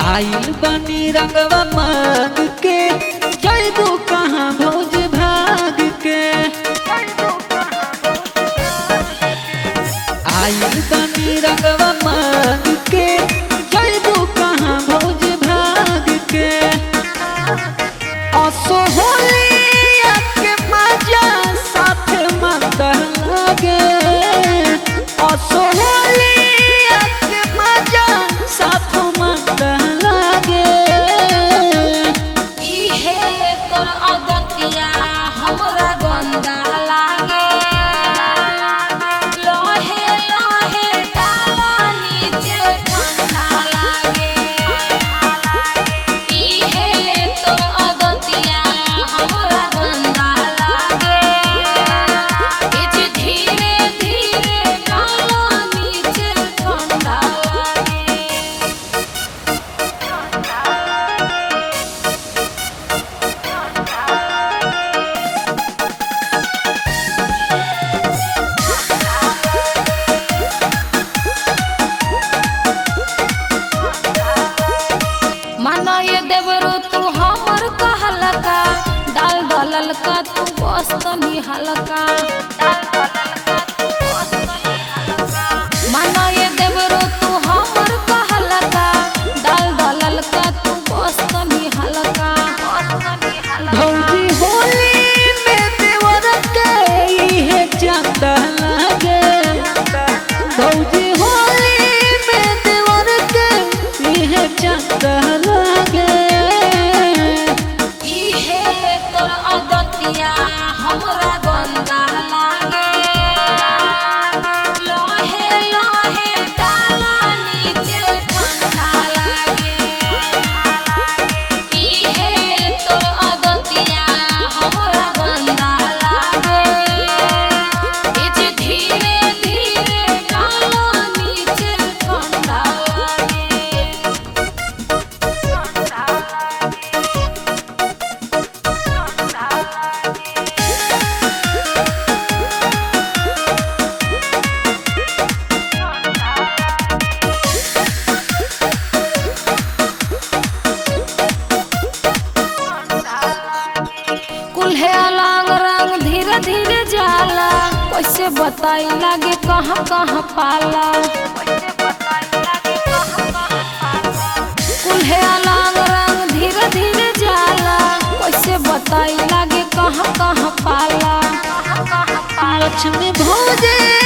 आइल बनी रंगवा मांग के जैबू कहाँ भौज भाग के आइल बनी रंगवा मांग के जैबू कहाँ भौज भाग के असोहलिया के मजा साथ मंदर लागे असोहलिया के मजा साथ मंदर लागे इहे तोर अगतिया हमरा गंदा लागे लहे लहे डाला नीचे ठंडा लागे इहे तोर अगतिया हमरा गंदा लागे इज धीरे धीरे डाला नीचे ठंडा लागे माना ये देवरो तू हमर कहलका डाल दलल का तू बस्त हलका माना ये देवरो तू हमर कहलका डाल दलल का तू बस्त हलका भौजी होली में देवर के इहे चंदा लागे भौजी होली में देवर के इहे चंदा लागे इहे तोर अगतिया हमरा गंदा लागे लहे लहे डाला नीचे ठंडा लागे इहे तोर अगतिया हमरा गंदा लागे इज धीरे धीरे डाला नीचे ठंडा लागे कुल्हे अलग रंग धीरे धीरे जाला कैसे बताई लागे कहाँ कहाँ पाला कुल्हे अलग रंग धीरे धीरे जाला कैसे बताई लागे कहाँ कहाँ पाला लक्ष्मी भौजे